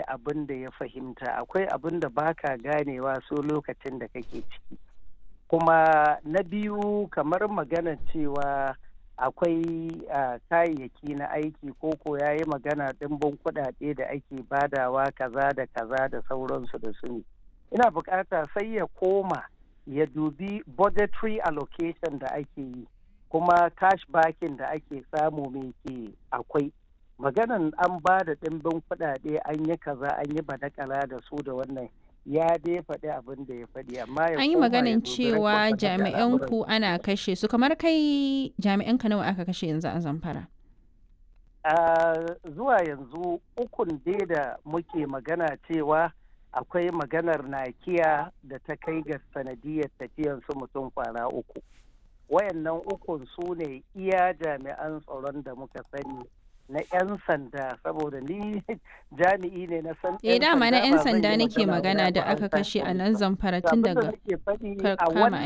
abin da ya fahimta akwai abin da baka ganewa so lokacin da kake ciki kuma na biyu kamar magana cewa akwai kayayyaki na aiki ko ko ya yi magana ɗimbin kuɗaɗe da ake badawa kaza da kaza da sauransu da su ne ina bukata sai ya koma ya dubi budgetary allocation da ake yi kuma cash backing da ake samu mai ke akwai maganan an ba da ɗimbin kuɗaɗe an yi kaza an yi badakala da su da wannan ya dai faɗi abin da ya faɗi amma ya an yi maganin cewa jami'an ku ana kashe su kamar kai jami'an ka nawa aka kashe yanzu a zamfara zuwa yanzu ukun dai da muke magana cewa akwai maganar nakiya da ta kai ga sanadiyar tafiyan su mutum kwana uku wayannan ukun su ne iya jami'an tsaron da muka sani na 'yan sanda saboda ni jami'i ne na san eh dama na 'yan sanda nake magana da aka kashe a nan zamfara tun daga kama